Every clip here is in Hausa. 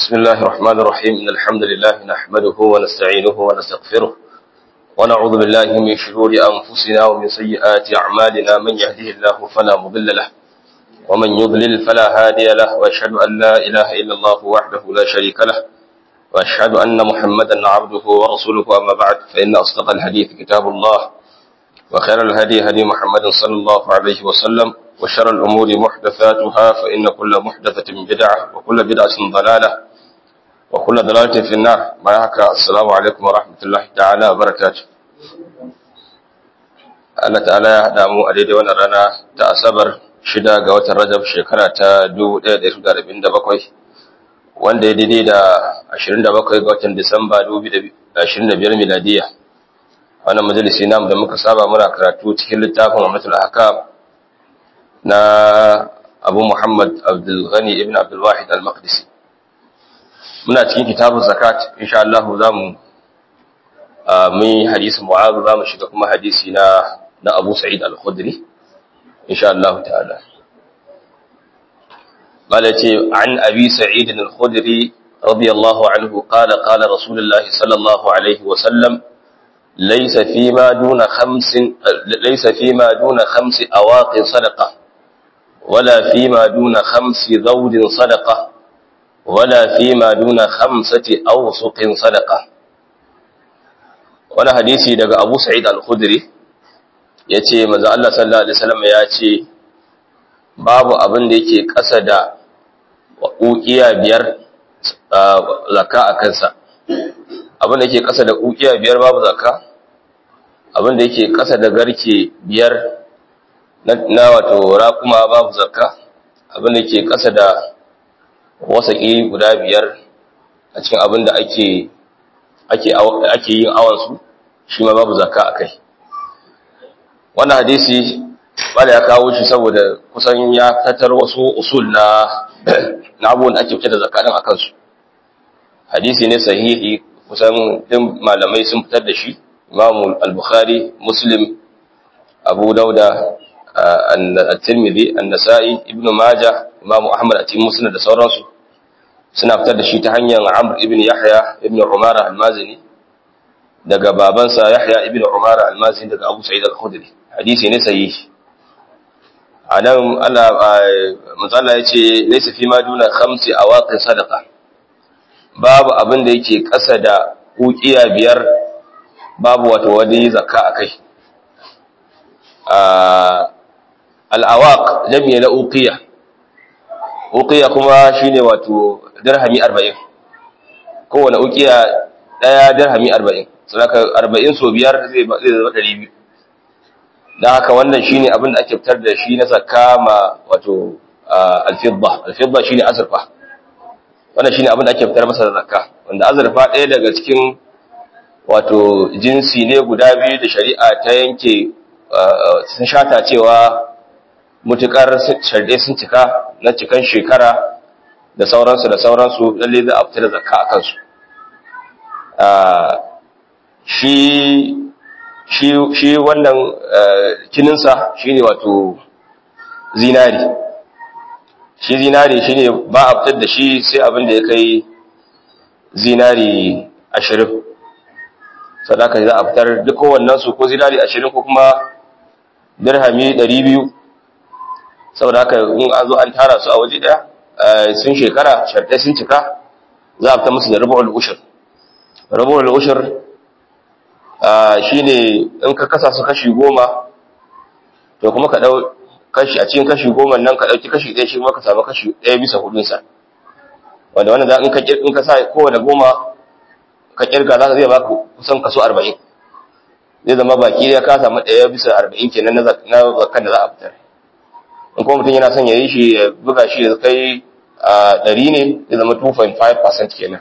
بسم الله الرحمن الرحيم إن الحمد لله نحمده ونستعينه ونستغفره ونعوذ بالله من شرور أنفسنا ومن سيئات أعمالنا من يهده الله فلا مضل له ومن يضلل فلا هادي له وأشهد أن لا إله إلا الله وحده لا شريك له وأشهد أن محمدا عبده ورسوله أما بعد فإن أصدق الحديث كتاب الله وخير الهدي هدي محمد صلى الله عليه وسلم وشر الأمور محدثاتها فإن كل محدثة بدعة وكل بدعة ضلالة وكل ضلالة في النار معك السلام عليكم ورحمة الله تعالى وبركاته Allah ta'ala ya haɗa mu a daidai wannan rana ta Asabar shida ga watan Rajab shekara ta 1447 wanda ya daidai da 27 ga watan Disamba 2025 miladiya. Wannan majalisi namu da muka saba muna karatu cikin littafin Ummatul Ahkam na Abu Muhammad Abdul Ghani ibn Abdul Wahid Al-Maqdisi. Muna cikin kitabun zakat insha Allah za mu mun hadisi Mu'adh za mu shiga kuma hadisi na na Abu Sa'id Al-Khudri insha Allah ta'ala. Bala ce an Abi Sa'id Al-Khudri radiyallahu anhu qala qala Rasulullah sallallahu alaihi wa sallam ليس فيما دون خمس ليس فيما دون خمس أواق صدقة ولا فيما دون خمس ذود صدقة ولا فيما دون خمسة أوسق صدقة wani hadisi daga Abu Sa'id Al-Khudri yace manzo Allah sallallahu alaihi wasallam ya ce babu abin da yake ƙasa da uqiya biyar zakka a kansa abin da yake ƙasa da uqiya biyar babu zakka abin da yake ƙasa da garke biyar na wato raƙuma babu zakka abin da ke ƙasa da wasaƙi guda biyar a cikin abin da ake ake yin awansu shi ma babu zakka a kai wannan hadisi bada ya kawo shi saboda kusan ya tattar wasu usul na na abubuwan da ake fitar da zakka ɗin a kansu hadisi ne sahihi kusan ɗin malamai sun fitar da shi imamu al-bukhari muslim abu dauda at-tirmidhi an-nasa'i ibnu majah imamu ahmad a cikin musnad da sauransu suna fitar da shi ta hanyar amr ibn yahya ibn umara al-mazini daga babansa yahya ibn umara al-mazini daga abu sa'id al-khudri hadisi ne sahihi anan Allah matsala yace laysa fi ma duna khamsi awaqin sadaqa babu abin da yake kasa da uqiya biyar babu wato wani zakka akai al'awaq jami'a na uqiya uqiya kuma shine wato dirhami 40 kowane uqiya daya dirhami 40 saboda 40 so biyar zai zai zama 200 dan haka wannan shine abin da ake fitar da shi na zakka ma wato al-fidda al-fidda shine azurfa wannan shine abin da ake fitar masa da zakka wanda azurfa ɗaya daga cikin wato jinsi ne guda biyu da shari'a ta yanke sun shata cewa mutukar sharɗe sun cika na cikan shekara da sauransu da sauransu lalle za a fita da zakka a kansu shi wannan kininsa shi ne wato zinari shi zinari shi ne ba a fitar da shi sai abin da ya kai zinari ashirin sadaka za a fitar duk kowannensu ko zinari ashirin ko kuma dirhami ɗari biyu saboda haka in an zo an tara su a waje ɗaya sun shekara sharɗai sun cika za a fita musu da rubu'ul ushur rubu'ul ushur shine in ka kasa su kashi goma to kuma ka ɗau kashi a cikin kashi goma nan ka ɗauki kashi ɗaya shi kuma ka samu kashi ɗaya bisa hudunsa wanda wannan za in ka in ka sa kowane goma ka kirga za ka zai baka kusan kaso arba'in zai zama baki ya ka samu ɗaya bisa arba'in kenan na zakan da za a fitar in kuma mutum yana son ya yi shi ya buga shi ya kai ɗari ne zai zama 2.5% kenan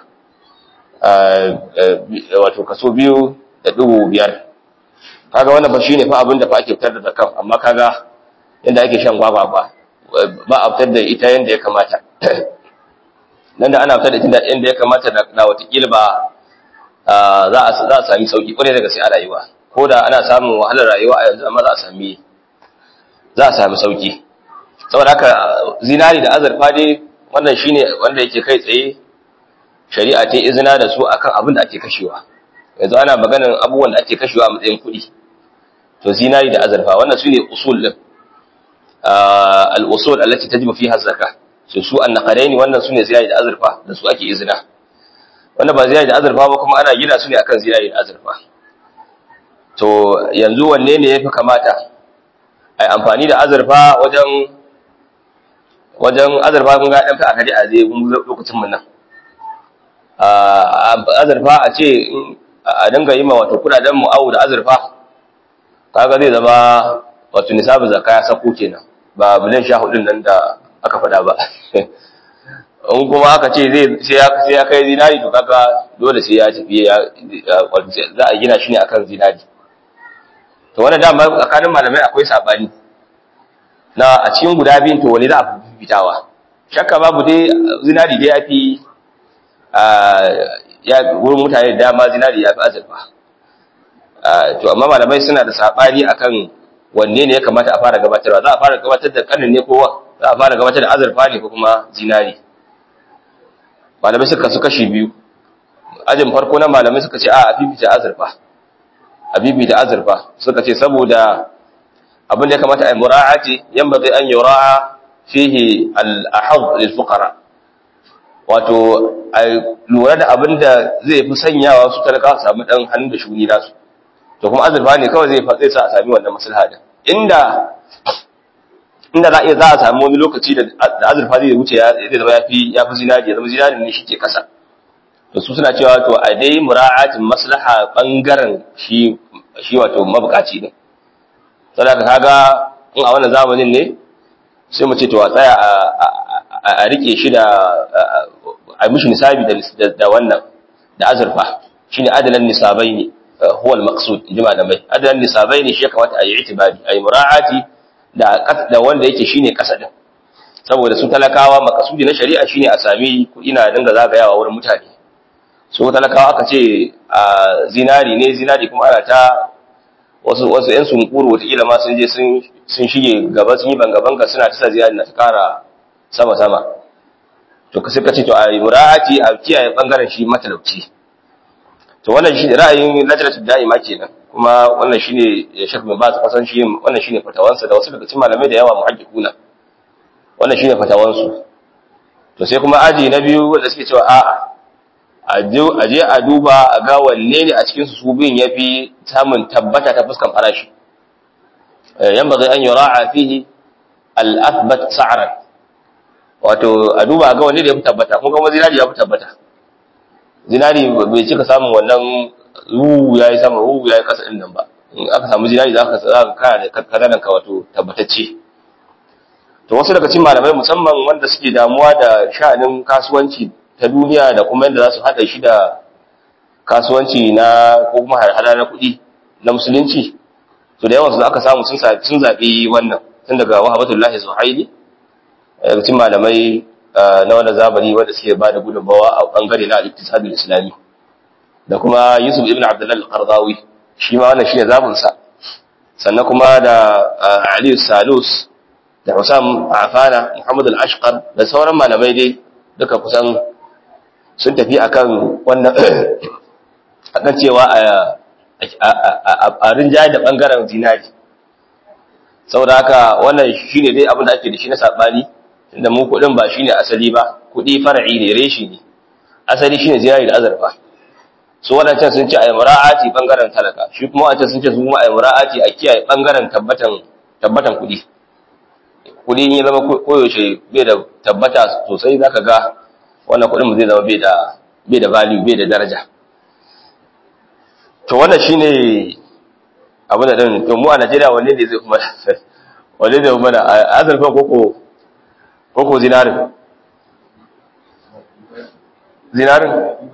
wato kaso biyu da ɗigo biyar kaga wannan ba shi ne fa abin da fa ake fitar da zakan amma kaga yadda ake shan gwaba ba ba a fitar da ita yadda ya kamata nan da ana fitar da ita yadda ya kamata da watakila ba za a sami sauki kwarai daga sai a rayuwa ko da ana samun wahalar rayuwa a yanzu amma za a sami za a sami sauki saboda haka zinari da azurfa dai wannan shine wanda yake kai tsaye shari'a ta izina da su akan abin da ake kashewa yanzu ana maganar abubuwan da ake kashewa a matsayin kuɗi to zinari da azurfa wannan su ne usul din al-usul allati tajibu fiha zakka su su annaqadaini wannan su ne zinari da azurfa da su ake izina wanda ba zinari da azurfa ba kuma ana gina su ne akan zinari da azurfa to yanzu wanne ne yafi kamata ai amfani da azurfa wajen wajen azurfa kun ga dan fa akadi a zai lokacin mun nan azurfa a ce a dinga yi ma wato kudaden mu'awu da azurfa kaga zai zama wato nisabin zakka ya sako kenan ba biliyan sha hudun nan da aka faɗa ba in kuma aka ce zai sai ya kai zinari to kaga dole sai ya tafi ya za a gina shi ne akan zinari to wannan dama tsakanin malamai akwai sabani na a cikin guda biyun to wani za a fitawa shakka babu dai zinari dai ya fi ya wurin mutane da dama zinari ya fi azurfa to amma malamai suna da sabani akan wanne ne ya kamata a fara gabatarwa za a fara gabatar da kanin ne ko za a fara gabatar da azurfa ne ko kuma zinari malamai suka su kashi biyu ajin farko na malamai suka ce a a fifita azurfa a fifita azurfa suka ce saboda abin da ya kamata a yi mura'ati yan bazai an yura'a fihi al-ahad lil fuqara wato a lura da abin da zai fi sanyawa su talaka su samu dan hannu da shuni nasu to kuma azurfa ne kawai zai zai sa a sami wannan maslaha din inda inda za a iya za a samu wani lokaci da azurfa zai wuce ya zai zama yafi yafi zinari ya zama zinari ne shike kasa to su suna cewa to a dai mura'atin maslaha bangaren shi shi wato mabukaci ne saboda kaga in a wannan zamanin ne sai mu ce to a tsaya a rike shi da a mishi nisabi da wannan da azurfa shine adalan nisabai ne huwa al-maqsud jima da mai adalan nisabai ne shi ya kamata a yi itibari a yi mura'ati da da wanda yake shine kasa din saboda su talakawa makasudi na shari'a shine a sami kuɗi na dinga zagayawa wurin mutane su talakawa aka ce a zinari ne zinari kuma ana ta wasu wasu yan sunkuru wataƙila ma sun je sun shige gaba sun yi banga-banga suna ta sa zinari na ta kara sama-sama to ka suka ce to a yi mura'ati a kiyaye bangaren shi matalauci to wannan shi ra'ayin lajnatul da'ima kenan kuma wannan shine Sheikh bin Baz kasan shi wannan shine fatawansa da wasu daga cikin malamai da yawa muhaddiquna wannan shine fatawansu to sai kuma aji na biyu wanda suke cewa a'a a je a duba a ga wanne ne a cikin su su biyun yafi samun tabbata ta fuskan farashi yan bazai an yura'a fihi al-athbat sa'ran wato a duba ga wanne da yafi tabbata kun ga zinari yafi tabbata zinari bai cika samun wannan ruhu yayi sama ruhu yayi kasa din nan ba in aka samu zinari za ka za ka kana da kadanan ka wato tabbatacce to wasu daga cikin malamai musamman wanda suke damuwa da sha'anin kasuwanci ta duniya da kuma yadda za su haɗa shi da kasuwanci na ko kuma hada na kuɗi na musulunci to da yawan su aka samu sun sun zaɓi wannan tun daga wahabatullahi zuhaili daga cikin malamai na wannan zamani wanda suke ba da gudunmawa a bangare na al-iktisadul islami da kuma yusuf ibn abdullah al-qardawi shi ma wannan shine zabun sa sannan kuma da ali salus da Husam Afana, Muhammad al-Ashqar da sauran malamai dai duka kusan sun tafi akan wannan akan cewa a rinjaye da bangaren zinari. Saboda haka wannan shine dai abin da ake da shi na sabani inda mu kudin ba shine asali ba, kudi far'i ne reshi ne. Asali shine zinari da azurfa. Su wadancan sun ce a yi mura'ati bangaren talaka, shi kuma wancan sun ce su kuma a yi mura'ati a kiyaye bangaren tabbatan tabbatan kudi. kudi ya zama koyaushe bai da tabbata sosai za ka ga wannan kudin zai zama bai da bai da value bai da daraja to wannan shine abu da din to mu a Najeriya wanne ne zai kuma wanne ne kuma da azurfa koko koko zinarin zinarin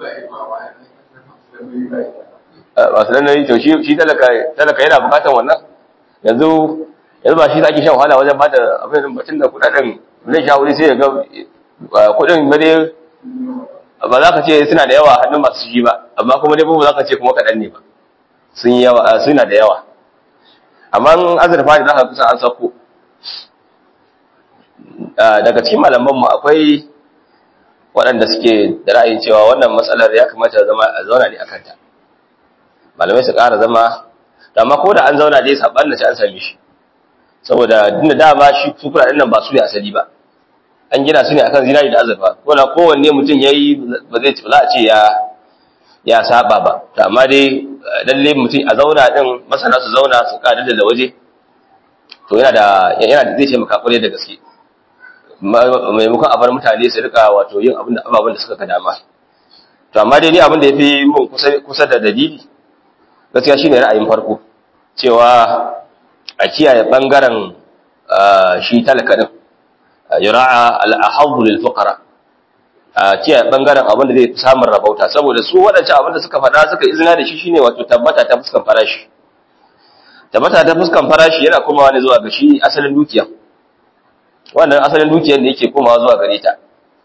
wasu nan to shi talaka yana bukatan wannan yanzu yanzu ba shi ake shan wahala wajen bada abin da batun da kudaden zai sha wuri sai ya ga kudin ba dai ba za ka ce suna da yawa hannun masu shi ba amma kuma dai ba za ka ce kuma kaɗan ne ba sun yawa suna da yawa amma azurfa ne za ka kusa an sako daga cikin malaman mu akwai waɗanda suke da ra'ayin cewa wannan matsalar ya kamata zama a zauna ne akan ta malamai su ƙara zama amma ko da an zauna dai saban da an same shi saboda dinda dama shi su kuɗaɗen nan ba su ne asali ba an gina su ne akan zinari da azurfa ko na kowanne mutum yayi ba zai za a ce ya ya saba ba amma dai lalle mutum a zauna din masana su zauna su ƙara da waje to yana da yana da zai taimaka kwarai da gaske maimakon a bar mutane su rika wato yin abin da ababen da suka ga dama to amma dai ni abin da yafi mun kusa kusa da dalili gaskiya shine ra'ayin farko cewa a kiyaye bangaren shi talaka din yura'a al-ahadhu lil fuqara a kiyaye bangaren abin da zai samun rabauta saboda su wadancan abin da suka faɗa suka izina da shi shine wato tabbata ta fuskan farashi tabbata ta fuskan farashi yana komawa ne zuwa ga shi asalin dukiya wannan asalin dukiyar da yake komawa zuwa gare ta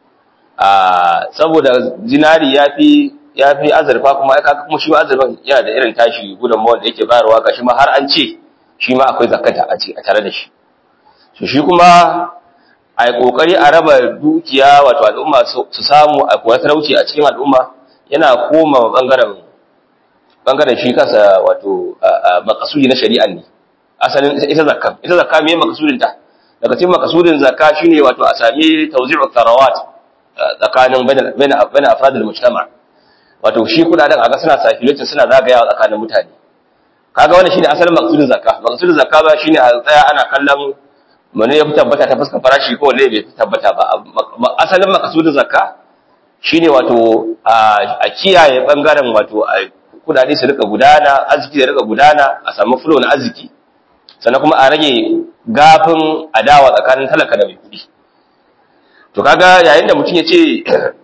a saboda zinari yafi yafi azurfa kuma ya kaga kuma shi azurfan yana da irin tashi gudunmawar da yake bayarwa gashi ma har an ce shi ma akwai zakata a ce a tare da shi to shi kuma a yi kokari a raba dukiya wato al'umma su samu a kuwa talauci a cikin al'umma yana koma bangaren bangaren shi kansa wato makasudi na shari'a ne asalin ita zakka ita zakka me makasudin ta daga cikin makasudin zakka shine wato a sami tawzi'u tharawat tsakanin bain bain afradul mujtama wato shi kudaden aga suna circulating suna zagayawa tsakanin mutane kaga wannan shine asalin makasudin zakka makasudin zakka ba shine a tsaya ana kallon mene ya fi tabbata ta fuskar farashi ko wanda bai fi tabbata ba asalin makasudin zakka shine wato a kiyaye bangaren wato a kudade su rika gudana arziki da rika gudana a samu flow na arziki sannan kuma a rage gafin adawa tsakanin talaka da mai kudi to kaga yayin da mutum ya ce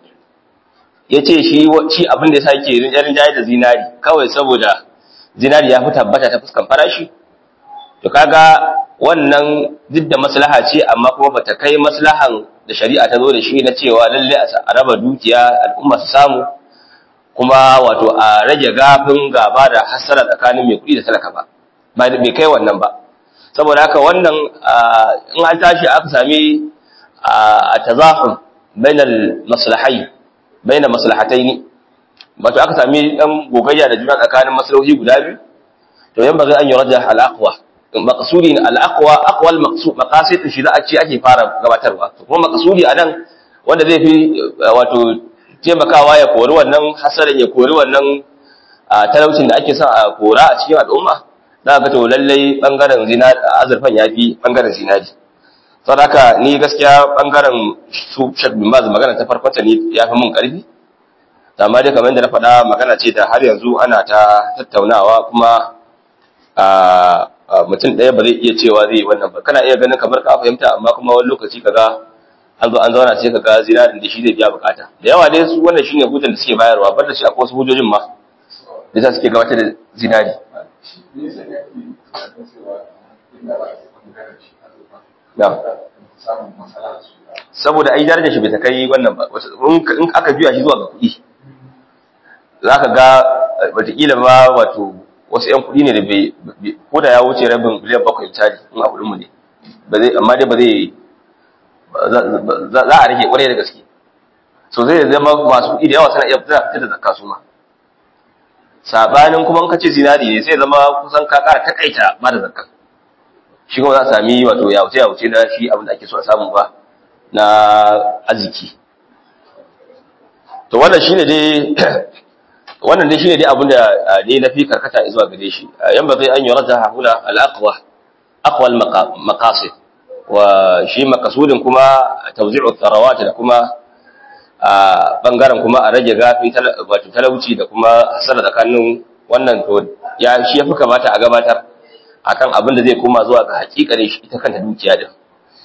ya ce shi shi abin da yasa yake rinjarin jayi da zinari kawai saboda zinari ya fi tabbata ta fuskan farashi to kaga wannan duk da maslaha ce amma kuma bata kai maslahan da shari'a ta zo da shi na cewa lalle a raba dukiya al'umma su samu kuma wato a rage gafin gaba da hasara tsakanin mai kuɗi da talaka ba ba bai kai wannan ba saboda haka wannan in an tashi aka sami a tazahum bainal maslahai bainal maslahataini wato aka sami dan gogayya da juna tsakanin maslahohi guda biyu to yan bazai an yi rajah al-aqwa maqsudi al-aqwa aqwal maqsud maqasid shi da ake ake fara gabatarwa kuma maqsudi anan wanda zai fi wato taimakawa ya kori wannan hasarin ya kori wannan talaucin da ake son a kora a cikin al'umma za ga to lallai bangaren zinari azurfan yafi bangaren zinari saboda ni gaskiya bangaren su Sheikh bin Baz magana ta farkon ta ne yafi mun karfi amma dai kamar yadda na faɗa magana ce da har yanzu ana ta tattaunawa kuma mutum ɗaya ba zai iya cewa zai yi wannan ba kana iya ganin kamar ka fahimta amma kuma wani lokaci kaga an zo an zauna sai kaga zinarin da shi zai biya bukata da yawa dai su wannan shine hujjar da suke bayarwa bar da shi akwai wasu hujjojin ma da za suke gabatar da zinari saboda ai darajar shi bai ta kai wannan ba in aka juya shi zuwa ga kuɗi za ka ga wataƙila ma wato wasu 'yan kuɗi ne da bai ko da ya wuce rabin biliyan bakwai misali in a kuɗinmu ne amma dai ba zai za a rage ƙwarai da gaske so zai zama masu kuɗi da yawa suna iya fitar da zakka su ma sabanin kuma in ka ce zinari ne sai zama kusan ka ƙara takaita ba da zakka shi kuma za a sami wato ya wuce ya wuce na shi abin da ake so a samu ba na arziki to wannan shine dai wannan dai shine dai abin da ne na fi karkata zuwa gare shi yan ba zai an yurja huna al-aqwa aqwa al-maqasid wa shi makasudin kuma tawzi'u tharawat da kuma a bangaren kuma a rage gafi wato talauci da kuma hasara tsakanin wannan to ya shi yafi kamata a gabatar akan abin da zai koma zuwa ga hakikarin shi ita kanta dukiya din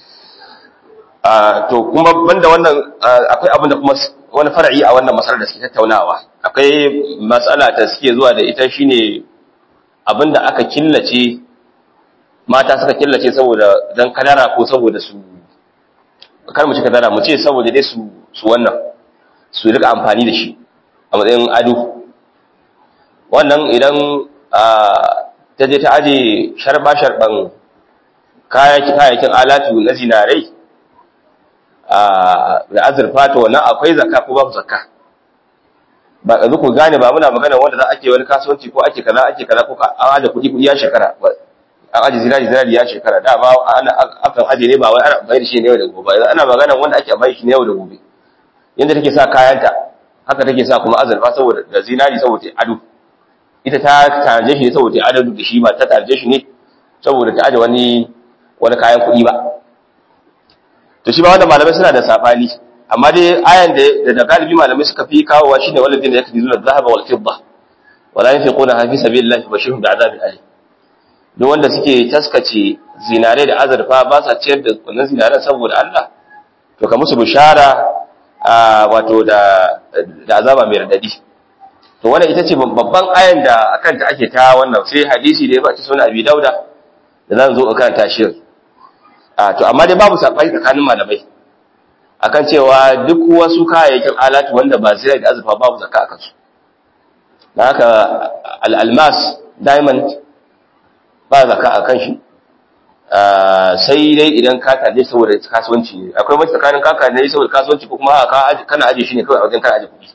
to kuma banda wannan akwai abin da kuma wani far'i a wannan masalar da suke tattaunawa akwai matsala ta suke zuwa da ita shine abin da aka killace mata suka killace saboda dan kadara ko saboda su kar mu ci kadara mu ce saboda dai su su wannan su rika amfani da shi a matsayin ado wannan idan ta je ta aje sharba sharban kayayyakin alatu na zinarai da azurfa to wannan akwai zakka ko babu zakka ba yanzu ku gane ba muna magana wanda za ake wani kasuwanci ko ake kaza ake kaza ko an aje kuɗi kuɗi ya shekara an aje zinari zinari ya shekara da ba ana akan aje ne ba wai ana bayar shi ne yau da gobe ana magana wanda ake bayar shi ne yau da gobe yanda take sa kayanta haka take sa kuma azurfa saboda da zinari saboda ado ita ta tanaje shi ne saboda ado da shi ba ta tanaje shi ne saboda ta aje wani wani kayan kuɗi ba to shi ba wanda malamai suna da sabani amma dai ayan da da galibi malamai suka fi kawowa shine walladin da yake dizuna dhahaba wal fidda wala yunfiquna fi sabilillahi bashirhum bi'adabin alim duk wanda suke taskace zinare da azurfa ba sa ciyar da wannan zinaren saboda Allah to ka musu bishara wato da da azaba mai radadi to wannan ita ce babban ayan da akan ta ake ta wannan sai hadisi da ya bace sunan Abi Dauda da zan zo akan tashir a to amma dai babu sabai tsakanin malamai akan cewa duk wasu kayayyakin alatu wanda ba zai da azurfa babu zakka akan su dan haka al-almas diamond ba zakka akan shi sai dai idan ka taje saboda kasuwanci ne akwai mace tsakanin ka taje saboda kasuwanci ko kuma ka kana aje shi ne kawai a wajen kana aje kuɗi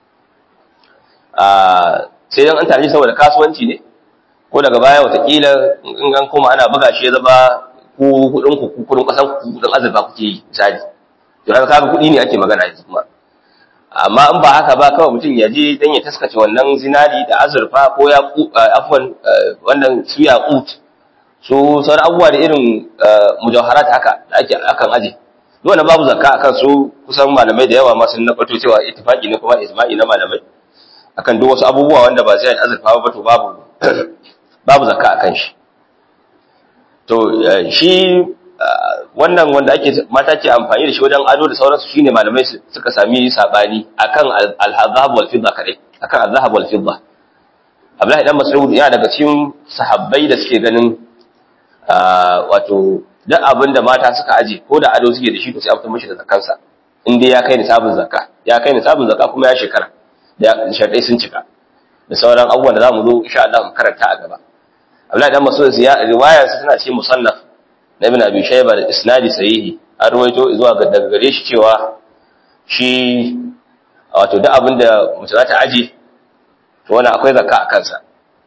sai dan an taje saboda kasuwanci ne ko daga baya watakila in an koma ana buga shi ya zama ku kudin ku kudin kasan ku kudin azurfa kuke yi misali to haka kaga kudi ne ake magana yanzu kuma amma in ba haka ba kawai mutum ya je dan ya taskace wannan zinari da azurfa ko ya afwan wannan su yaqut su sauran abubuwa da irin mujawharat haka da ake akan aje dole babu zakka akan su kusan malamai da yawa ma sun nabato cewa ittifaqi ne kuma ijma'i na malamai akan duk wasu abubuwa wanda ba zai azurfa ba to babu babu zakka akan shi to shi wannan wanda ake mata ke amfani da shi wajen ado da sauransu shine malamai suka sami sabani akan al-zahab wal fidda kadai akan al-zahab wal fidda Abdullahi dan Mas'ud yana daga cikin sahabbai da suke ganin wato duk abin da mata suka aje ko da ado suke da shi to sai an fitar mishi da zakansa in dai ya kai nisabin zakka ya kai nisabin zakka kuma ya shekara da sharadai sun cika da sauran abubuwan da zamu zo insha Allah mu karanta a gaba Abdullahi dan Mas'ud ya riwayar sa tana cikin musannaf na Ibn Abi Shayba da isnadi sahihi an ruwaito zuwa ga daga gare shi cewa shi wato duk abin da mutum za ta aje to wannan akwai zakka a kansa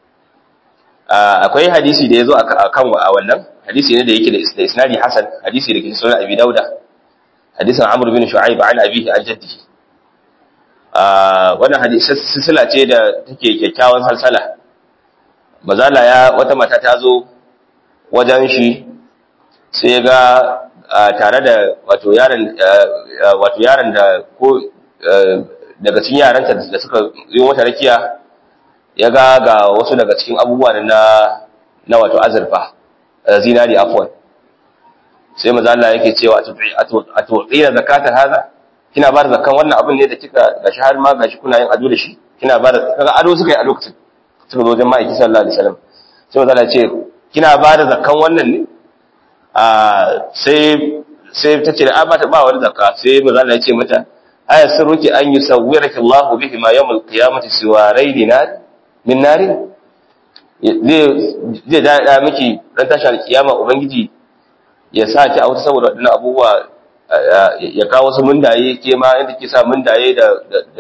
akwai hadisi da ya zo a kan a wannan hadisi ne da yake da isnadi hasan hadisi da ke sunan Abi Dauda hadisin Amr bin Shu'aib an abihi an jaddihi wannan hadisi silsila ce da take kyakkyawan salsala mazala ya wata mata ta zo wajen shi sai ga tare da wato yaron wato yaron da ko daga cikin yaranta da suka yi wata rakiya ya ga ga wasu daga cikin abubuwa na na wato azurfa zinari afwan sai maza Allah yake cewa a tu'ina zakatar haza kina ba da zakan wannan abin ne da kika gashi har ma gashi kuna yin ado da shi kina ba da kaga ado suka yi a lokacin suka zo wajen ma'aiki sallallahu alaihi wasallam sai maza Allah ce kina ba da zakan wannan ne a sai sai ta ce da ba ta ba wani zakka sai maza Allah ya ce mata aya sirruki an yusawwiraki Allahu bihi ma yawmul qiyamati siwarai dinar min narin zai da miki ran tashar kiyama ubangiji ya sa ki a wata saboda waɗannan abubuwa ya kawo wasu mundaye ke ma inda ke sa mundaye da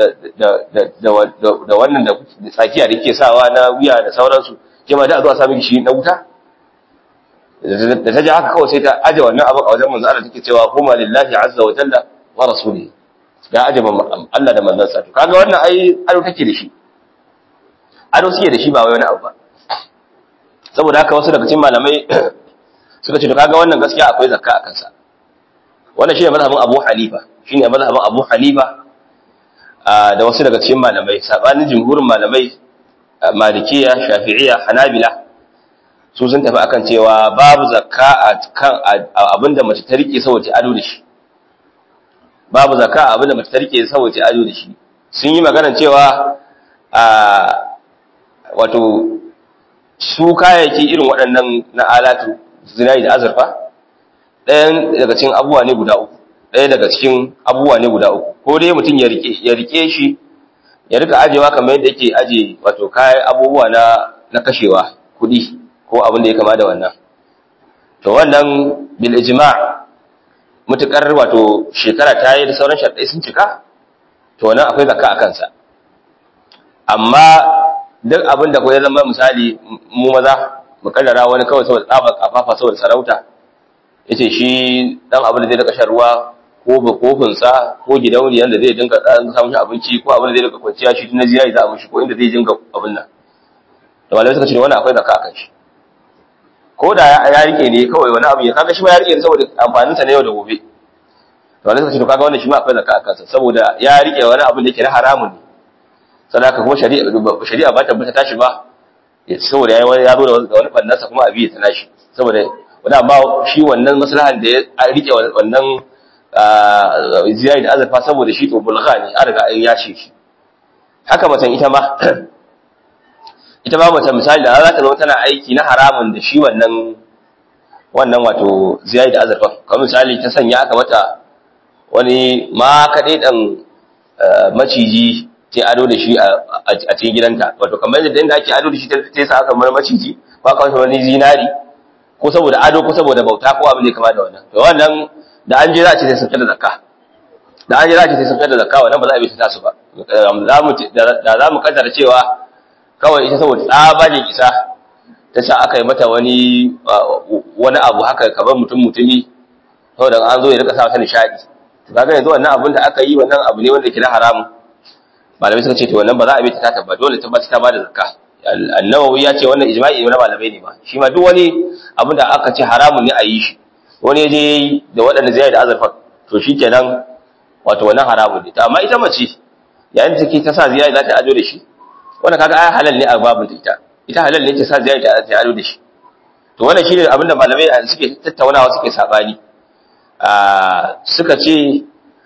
da wannan da tsakiya da ke sawa na wuya da sauransu ke ma da a zo a sami shi na wuta da ta ji haka kawai sai ta aje wannan abin a wajen manzo Allah take cewa huma lillahi azza wa jalla wa rasuli da aje Allah da manzansa to kaga wannan ai ado take da shi ado suke da shi ba wai wani abu ba saboda haka wasu daga cikin malamai suka ce to kaga wannan gaskiya akwai zakka a kansa wannan shine mazhabin Abu Hanifa shine mazhabin Abu Hanifa da wasu daga cikin malamai sabanin jumhurin malamai Malikiya Shafi'iyya Hanabila su sun tafi akan cewa babu zakka a kan abinda mace ta rike saboda ado da shi babu zakka abinda mace ta rike saboda ado da shi sun yi magana cewa a wato su kayayyaki irin waɗannan na alatu zinari da azurfa ɗayan daga cikin abubuwa ne guda uku ɗaya daga cikin abubuwa ne guda uku ko dai mutum ya rike ya rike shi ya rika ajewa kamar yadda yake aje wato kayan abubuwa na na kashewa kuɗi ko abin da ya kama da wannan to wannan bil ijma' mutukar wato shekara ta yi da sauran sharɗai sun cika to wannan akwai zakka a kansa amma duk abin da ko ya zama misali mu maza mu kaddara wani kawai saboda tsabar kafafa saboda sarauta yace shi dan abin da zai daga shan ruwa ko ba kofin sa ko gidauniyan da zai dinga dan samun abinci ko abin da zai daga kwanciya shi na ziyari za a mishi ko inda zai dinga abin nan da malamai suka ce wannan akwai zakka akan shi ko da ya rike ne kawai wani abu ya kaga shi ma ya rike ne saboda amfanin sa na yau da gobe to malamai suka ce to kaga wannan shi ma akwai zakka akan sa saboda ya rike wani abu da yake na haramun ne sadaka kuma shari'a shari'a ba ta bata tashi ba saboda ya ya zo da wani fannasa kuma abi ta nashi saboda wani amma shi wannan maslahan da ya rike wannan ziyari da azurfa saboda shi to bulgha ne an riga an yashe shi haka macen ita ma ita ma mace misali da za ta zama tana aiki na haramun da shi wannan wannan wato ziyari da azurfa kamar misali ta sanya aka mata wani ma kaɗai ɗan maciji ta ado da shi a cikin gidanta wato kamar yadda inda ake ado da shi ta sa aka mara maciji ko aka wani zinari ko saboda ado ko saboda bauta ko abin da kama da wannan to wannan da an je za a ce sai sun da zakka da an je za a ce sai sun da zakka wannan ba za a bi ta su ba da za mu kaddara cewa kawai ita saboda tsabanin isa ta sa aka yi mata wani wani abu haka kamar mutum mutumi saboda an zo ya rika sa ta nishadi to kaga yanzu wannan abin da aka yi wannan abu ne wanda ke na haramun malamai suka ce to wannan ba za a bi ta ta tabba dole ta ta bada zakka annawawi ya ce wannan ijma'i ne na malamai ne ma shi ma duk wani abin da aka ce haramun ne a yi shi wani je yayi da waɗanda zai da azurfa to shikenan wato wannan haramun ne amma ita mace yayin da take ta sa ziyara za ta ajo da shi wannan kaga ai halal ne a babun ta ita ita halal ne ta sa ziyara ta ta ajo da shi to wannan shine abin da malamai suke tattaunawa suke sabani a suka ce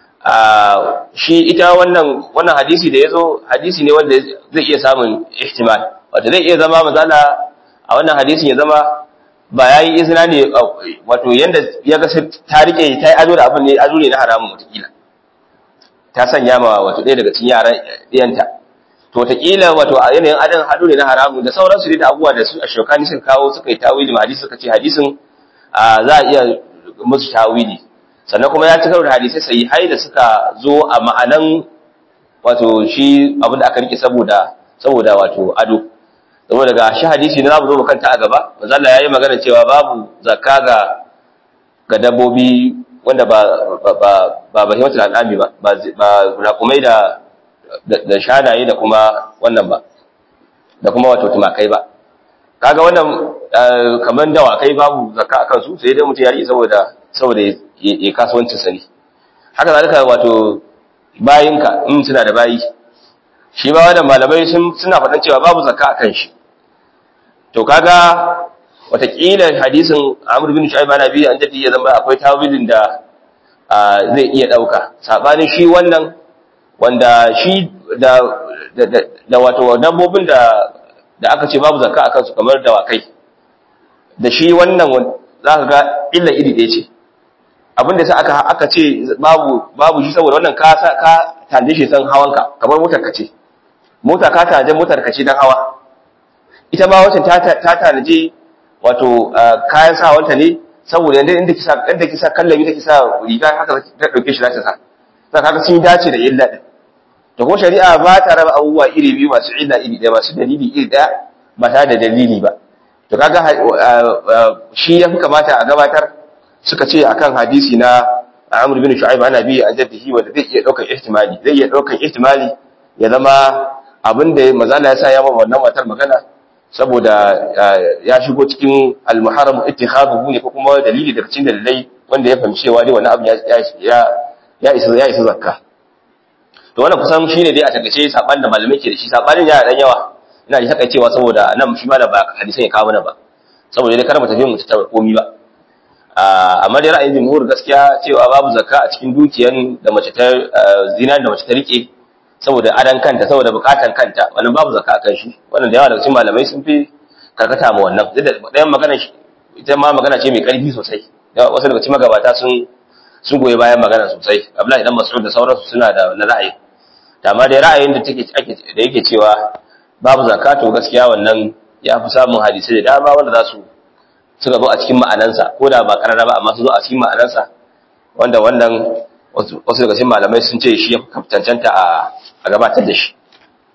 shi ita wannan wannan hadisi da yazo hadisi ne wanda zai iya samun ihtimal wato zai iya zama mazala a wannan hadisin ya zama ba yayi izina ne wato yanda ya ga ta rike ta yi azo da abin ne azo ne na haramun mutakila ta sanya ma wato ɗaya daga cikin yaran ɗiyanta to wataƙila wato a yanayin adan hado ne na haramun da sauransu ne da abubuwa da su a shokani suka kawo suka yi tawili hadisi suka ce hadisin za a iya musu tawili sannan kuma ya ci karo da hadisai sai hai da suka zo a ma'anan wato shi abin da aka rike saboda saboda wato ado saboda ga shi hadisi na zamu zo mu kanta a gaba manzo Allah yayi magana cewa babu zakka ga ga dabbobi wanda ba ba ba ba bahimatul al'ami ba ba ba raƙumai da da shanaye da kuma wannan ba da kuma wato tumakai ba kaga wannan kamar dawakai babu zakka akan su sai dai mutum ya rike saboda saboda ya kasuwancin sa ne haka zalika wato bayinka in suna da bayi shi ba wannan malamai sun suna faɗan cewa babu zakka akan shi to kaga watakila hadisin Amr bin Shu'aib ana biyu an jadi ya zama akwai tawilin da zai iya dauka sabanin shi wannan wanda shi da da wato dabbobin da da aka ce babu zakka akan su kamar dawakai da shi wannan zaka ga illa iri ɗaya ce abin da sai aka aka ce babu babu shi saboda wannan ka ka tanje shi san hawanka kamar motar ka ce mota ka tanje motar ka ce dan hawa ita ma wacce ta ta tanaje wato kayan sawanta ne saboda yanda inda kisa inda kisa kallabi take sa riga haka ta dauke shi za ta sa za ka sun dace da illa din to ko shari'a ba ta raba abubuwa iri biyu masu illa iri ɗaya masu dalili iri ɗaya ba ta da dalili ba to kaga shi ya fi kamata a gabatar suka ce akan hadisi na Amr bin Shu'aib ana bi an jaddihi wanda zai iya daukar ihtimali zai iya daukar ihtimali ya zama abinda mazala ya sa ya ba wannan matar magana saboda ya shigo cikin al-muharram ittikhaduhu ne ko kuma dalili daga cikin dalilai wanda ya fahimci cewa dai wannan abu ya ya ya isa ya isa zakka to wannan kusan shine dai a takaice saban da malamai ke da shi sabanin ya dan yawa ina ji takaicewa saboda nan shi ma da ba hadisan ya kawo mana ba saboda dai kar mu tafi mu ta komi ba amma dai ra'ayin jumhur gaskiya cewa babu zakka a cikin dukiyan da mace ta zina da mace ta rike saboda adan kanta saboda bukatan kanta wannan babu zakka akan shi wannan da yawa daga cikin malamai sun fi karkata ma wannan duk da ɗayan magana ita ma magana ce mai ƙarfi sosai wasu daga cikin magabata sun sun goyi bayan magana sosai Abdullahi dan Mas'ud da sauransu suna da na ra'ayi amma dai ra'ayin da take ake da yake cewa babu zakka to gaskiya wannan ya fi samun hadisi da dama wanda za su suka zo a cikin ma'anansa ko da ba karara ba amma su zo a cikin ma'anansa wanda wannan wasu daga cikin malamai sun ce shi ya cancanta a gabatar da shi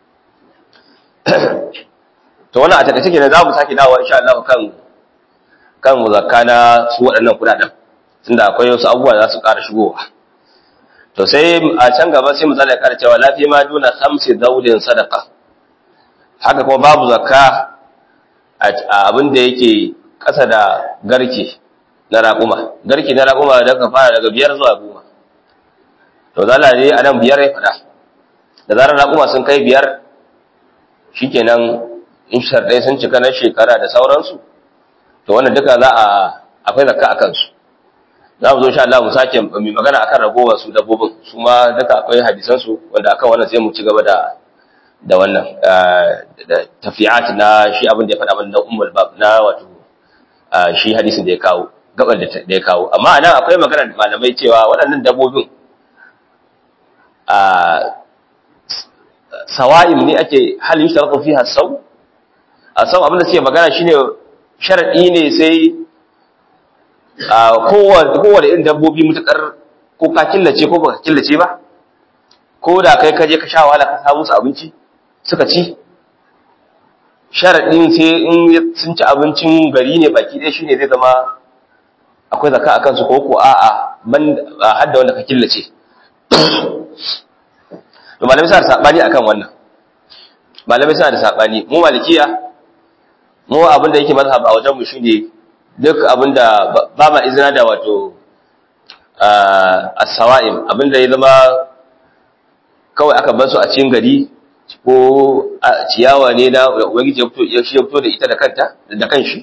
to wannan a takaice kenan za mu sake dawowa insha Allah kan kan zakka na su waɗannan kuɗaɗen tunda akwai wasu abubuwa za su ƙara shigowa to sai a can gaba sai misali ya ƙara cewa lafiya ma duna khamsi daudin sadaka haka kuma babu zakka a abin da yake ƙasa da garke na raƙuma garke na raƙuma da ka fara daga biyar zuwa goma to zala ne a nan biyar ya faɗa da zarar raƙuma sun kai biyar shikenan in sharɗai sun cika na shekara da sauransu to wannan duka za a akwai zakka a kansu za mu zo sha Allah mu sake mai magana akan ragowar su dabbobin su ma duka akwai hadisan su wanda akan wannan sai mu ci gaba da da wannan tafi'at na shi abin da ya faɗa mana na ummul bab na wato shi hadisin da ya kawo gaban da ya kawo amma anan akwai magana malamai cewa waɗannan dabbobin a sawa'im ne ake hal yushtaratu fiha saw a sau abin da suke magana shine sharadi ne sai kowane irin dabbobi mutukar ko ka killace ko baka killace ba ko da kai kaje ka sha wahala ka samu su abinci suka ci sharadin sai in sun ci abincin gari ne baki ɗaya shine zai zama akwai zaka akan su ko ko a'a ban hadda wanda ka killace to malamai suna da sabani akan wannan malamai suna da sabani mu malikiya mu abin da yake mazhab a wajen mu shine duk abin da ba ma izina da wato as-sawa'im abin da ya zama kawai aka bar su a cikin gari ko ciyawa ne na ubangiji ya fito ya fito da ita da kanta da kanshi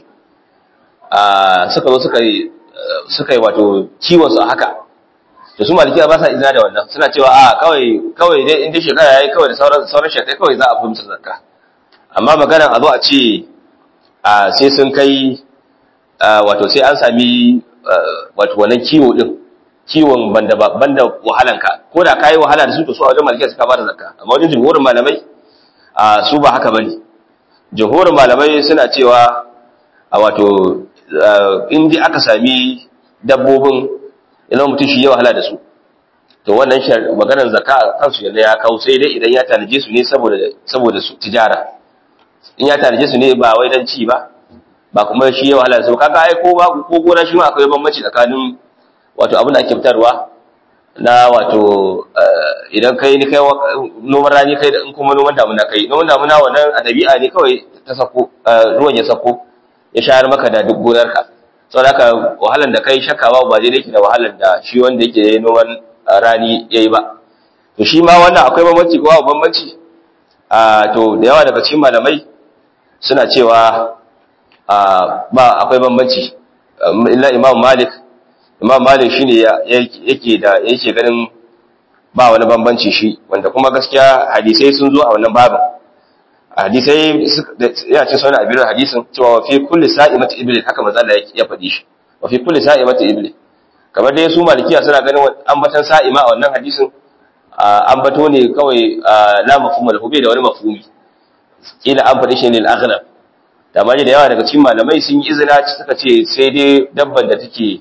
suka zo suka yi suka yi wato kiwon su a haka da su malikiya ba sa izina da wannan suna cewa a kawai kawai dai inda shekara yayi kawai da sauran sauran shekai kawai za a fi musu zakka amma maganar a zo a ce a sai sun kai wato sai an sami wato wannan kiwo din kiwon banda banda wahalanka ko da kai wahala da su to su a wajen malikiya suka ba da zakka amma wajen jumhurin malamai su ba haka bane jumhurin malamai suna cewa a wato in dai aka sami dabbobin idan mutum shi ya wahala da su to wannan maganar zakka kansu yanda ya kawo sai dai idan ya tanaje su ne saboda saboda su tijara in ya tanaje su ne ba wai dan ci ba ba kuma shi ya wahala da su kaga ai ko ba ko gona shi ma akwai bambanci tsakanin wato abin da ake fitarwa na wato idan kai ni kai noman rani kai da in kuma noman damuna kai noman damuna wannan a dabi'a ne kawai ta sako ruwan ya sako ya shayar maka da duk gonarka saboda haka wahalan da kai shakawa ba daidai yake da wahalan da shi wanda yake noman rani yayi ba to shi ma wannan akwai bambanci ko babu bambanci a to da yawa daga cikin malamai suna cewa ba akwai bambanci illa imam malik imam malik shine yake da yake ganin ba wani bambanci shi wanda kuma gaskiya hadisai sun zo a wannan babin hadisai ya ce sauna abin hadisin cewa wa fi kulli sa'imati ibli haka manzo Allah ya faɗi shi wa fi kulli sa'imati ibli kamar dai su malikiya suna ganin ambatan sa'ima a wannan hadisin ambato ne kawai la mafhum lahu bai da wani mafhumi kila an faɗi shi ne al-aghlab da amma da yawa daga cikin malamai sun yi izina suka ce sai dai dabban da take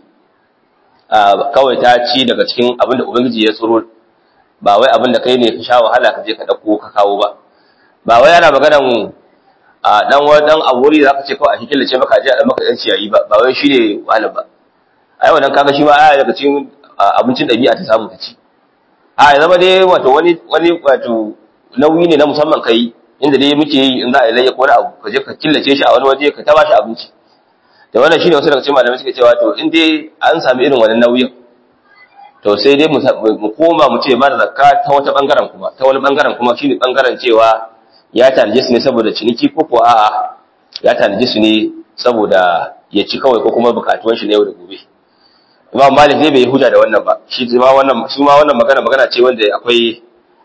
kawai ta ci daga cikin abin da ubangiji ya tsoro ba wai abin da kai ne ka sha wahala ka je ka dauko ka kawo ba ba wai ana maganan a dan wani dan aburi da aka ce kawai a cikin lace maka je a dan maka dan ciyayi ba ba wai shine wahala ba ai wannan kaga shi ma aya daga cikin abincin dabi'a ta samu ta ci a ya zama dai wato wani wani wato nauyi ne na musamman kai inda dai muke yi in za a yi layya ko wani abu ka je ka killace shi a wani waje ka ta bashi abinci da wannan shine wasu daga cikin malamai suke cewa to in dai an sami irin wannan nauyin to sai dai mu koma mu ce ba da zakka ta wata bangaren kuma ta wani bangaren kuma shine bangaren cewa ya tanaje su ne saboda ciniki ko ko a'a ya tanaje su ne saboda ya ci kawai ko kuma bukatuwan shi na yau da gobe Imam Malik zai bai huja da wannan ba shi ma wannan su ma wannan magana magana ce wanda akwai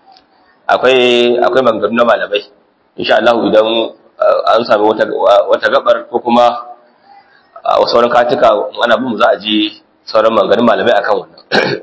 akwai akwai maganganu na malamai insha Allah idan an sami wata wata gabar ko kuma a sauran katuka ana bin za a ji sauran maganganun malamai akan wannan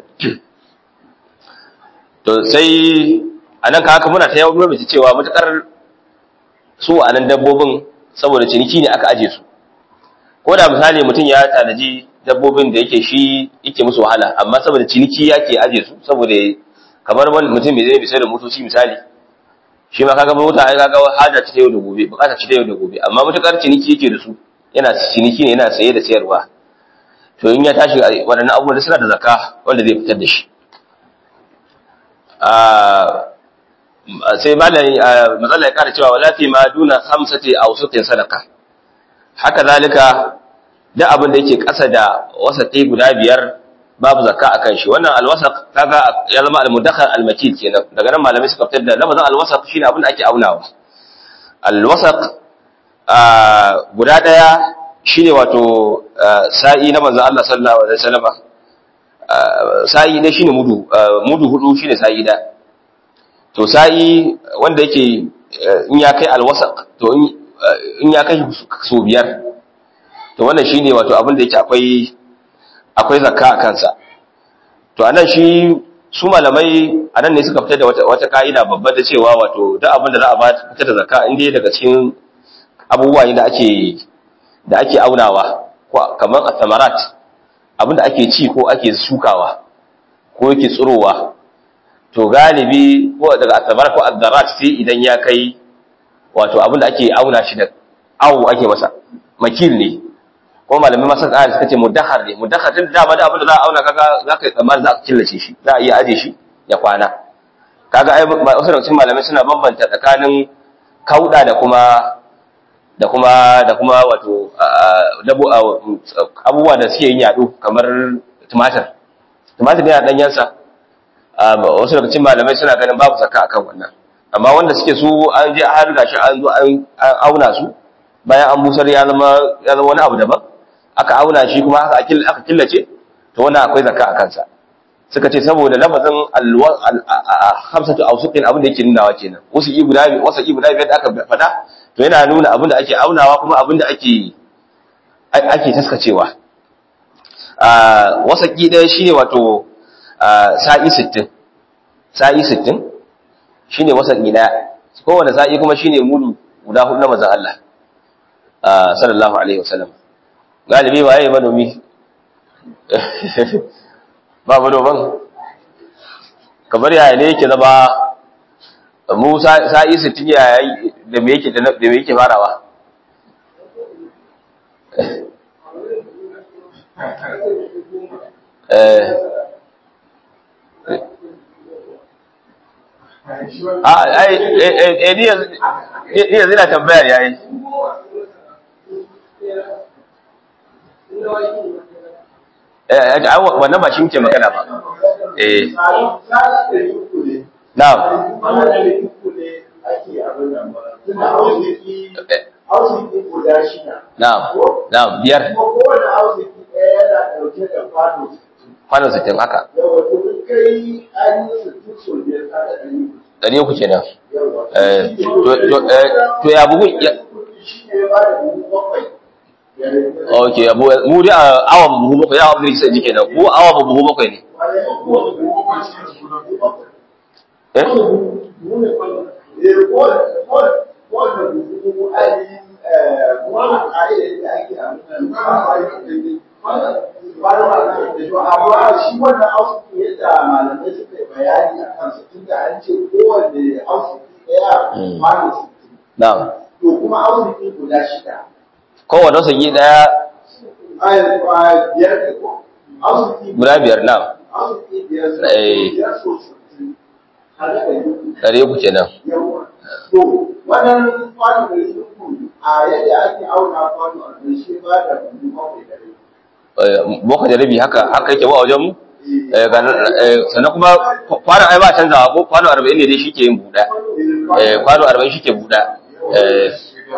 to sai anan ka haka muna ta yawo mace cewa mutakar su a nan dabbobin saboda ciniki ne aka aje su ko da misali mutum ya tanaji dabbobin da yake shi yake musu wahala amma saboda ciniki yake aje su saboda kamar wani mutum mai zai bisa da motoci misali shi ma kaga mota ai kaga haja ta yau da gobe bukata ta yau da gobe amma mutakar ciniki yake da su yana ciniki ne yana saye da sayarwa to in ya tashi waɗannan abubuwan da suna da zakka wanda zai fitar da shi sai malai matsala ya kara cewa wala fi ma duna khamsati aw suqin sadaqa haka zalika duk abin da yake ƙasa da wasaqi guda biyar babu zakka akan shi wannan alwasaq kaga ya zama almudakhal almakil kenan daga nan malamai suka fitar da lafazin alwasaq shine abin da ake aunawa alwasaq guda daya shine wato sa'i na manzon Allah sallallahu alaihi wasallam sa'i ne shine mudu mudu hudu shine sa'i da to sa'i wanda yake in ya kai alwasaq to in ya kai so biyar to wannan shine wato abin da yake akwai akwai zakka a kansa to anan shi su malamai anan ne suka fitar da wata wata kaida babba da cewa wato duk abin da za a ba fitar da zakka in dai daga cikin abubuwa ne da ake da ake aunawa ko kamar athamarat abin da ake ci ko ake shukawa ko yake tsirowa to galibi ko daga athamarat ko addarat sai idan ya kai wato abin da ake auna shi da awu ake masa makil ne ko malamai masu ƙara suka ce mudahar ne mudahar tun da da abin da za a auna kaga za ka yi tsammani za a killace shi za a iya aje shi ya kwana kaga ai wasu daga cikin malamai suna bambanta tsakanin kauda da kuma da kuma da kuma wato abubuwa da suke yin yado kamar tumatir tumatir yana danyensa wasu daga cikin malamai suna ganin babu zakka akan wannan amma wanda suke su an je har gashi an zo an auna su bayan an busar ya zama ya zama wani abu daban aka auna shi kuma aka aka killace to wannan akwai zakka a kansa suka ce saboda lafazin hamsatu awsuqin abin da yake nunawa kenan wasu i guda biyu wasu i guda biyar da aka faɗa to yana nuna abin da ake aunawa kuma abin da ake ake taskacewa a wasaki ɗaya shine wato sa'i 60 sa'i 60 shine wasaki ɗaya kowane sa'i kuma shine mudu guda hudu na manzon Allah sallallahu alaihi wasallam galibi waye manomi ba manoman kamar yaya ne yake zama mu sa'i sittin yaya da me yake da me yake farawa a ai eh ni yanzu ina tambayar yayi wannan ba shi muke magana ba eh na'am na'am na'am biyar kwano sittin haka ɗari uku kenan to ya bugun Ok, mu dai a awan buhu bakwai, ya abin da jike nan, mu awa buhu bakwai ne. Eh? amma shi wannan ausuki yadda malamai suka yi bayani a kansa tun da an ce kowanne ausuki ɗaya kwano sittin. Na'am. To kuma ausuki guda shida. Kowane sagi ɗaya biyar da ko? Ausuki guda biyar na'am. ausuki biyar so Eh. biyar so sittin. Haka da yi. Ɗari uku kenan. Yawa. To wannan kwano da yi a yadda ake auna kwano a ƙarshe ba da buhu bakwai da rai. Eh, Boko da rabi haka haka yake ba a wajen mu? Eh, ga nan, eh, Sannan kuma kwanon ai ba canzawa ko kwano arba'in ne dai shi ke yin buɗa. Eh, Kwano arba'in shi ke buɗa. Eh,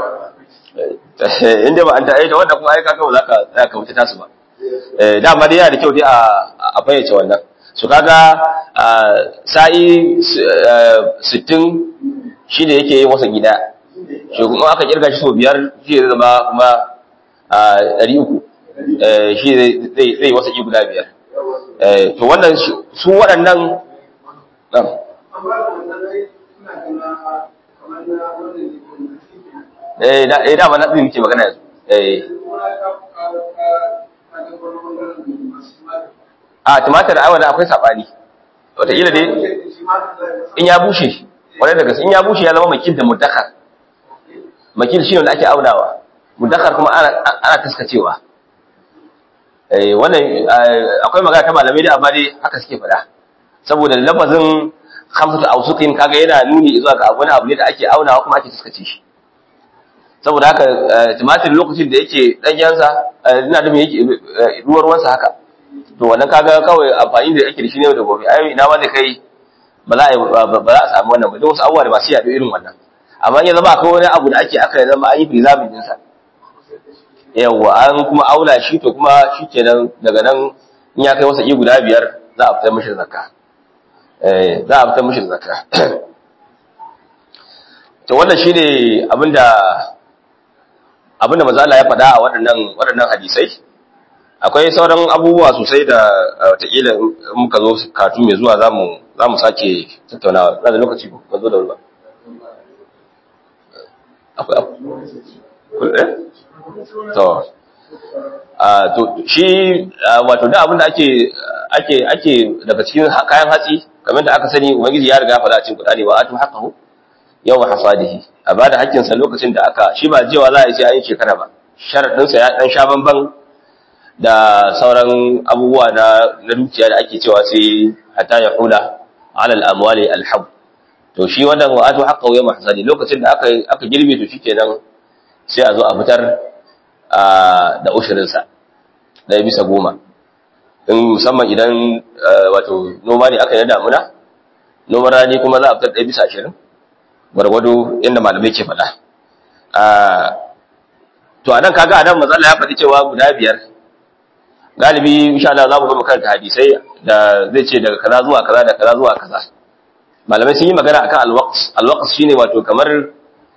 eh, Inda ba an ta aita wanda kuma ai kaga ba za ka za ka wuce tasu ba. Eh, Dama dai yana da kyau dai a a fayyace wannan. Su kaga ah, sa'i s- eh, sittin shi ne yake yin wasa gida. shi kuma aka kirga shi sau biyar shi zai zama kuma a ɗari uku shi zai zai wasa ki guda biyar Eh, to wannan shi- su waɗannan nan Amma da wannan rai suna gana kamar na wanda ne ko na cikin eh da eh dama na ɗin muke magana yanzu eh a tumatir ai wanda akwai sabani wataƙila dai in ya bushe wani daga in ya bushe ya zama makil da muddakar makil shi wanda ake aunawa muddakar kuma ana taskacewa wannan akwai magana ta malamai da amma dai haka suke faɗa saboda lafazin hamsatu ausukin kaga yana nuni zuwa ga wani abu ne da ake aunawa kuma ake taskace shi saboda haka tumatir lokacin da yake ɗanyensa ina da yake ruwar wansa haka to wannan kaga kawai amfani da ake da shi ne da gobe ai ina ma da kai ba za a ba za a samu wannan ba don wasu abubuwa da masu yaɗo irin wannan amma ya zama akwai wani abu da ake aka zama an yi preserving ɗinsa yawwa an kuma aula shi to kuma shi kenan daga nan in ya kai wasa iya guda biyar za a fitar mishi zakka za a fitar mishi zakka to wannan shine abinda abinda manzo Allah ya faɗa a waɗannan waɗannan hadisai akwai sauran abubuwa sosai da wataƙila muka zo katu mai zuwa zamu zamu sake tattaunawa na da lokaci ko zo da ruwa akwai to a to shi wato da abinda ake ake ake daga cikin kayan hatsi kamar da aka sani ubangiji ya riga ya faɗa cikin Qur'ani wa atu haqqahu yawma hasadihi a bada hakkin sa lokacin da aka shi ba jewa za a yi sai an yi shekara ba sharadin sa ya dan sha banban da sauran abubuwa na na dukiya da ake cewa sai hatta ya hula ala al-amwali al-hab to shi wannan wa atu haqqahu yawma hasadi lokacin da aka aka girbe to shikenan sai a zo a fitar da ushirinsa ɗaya bisa goma in musamman idan wato noma ne aka yi na damuna noman rani kuma za a fitar ɗaya bisa ashirin gwargwado inda malamai ke faɗa to a nan kaga a nan matsala ya faɗi cewa guda biyar galibi insha Allah za mu zama karanta hadisai da zai ce daga kaza zuwa kaza da kaza zuwa kaza malamai sun yi magana akan alwaqs alwaqs shine wato kamar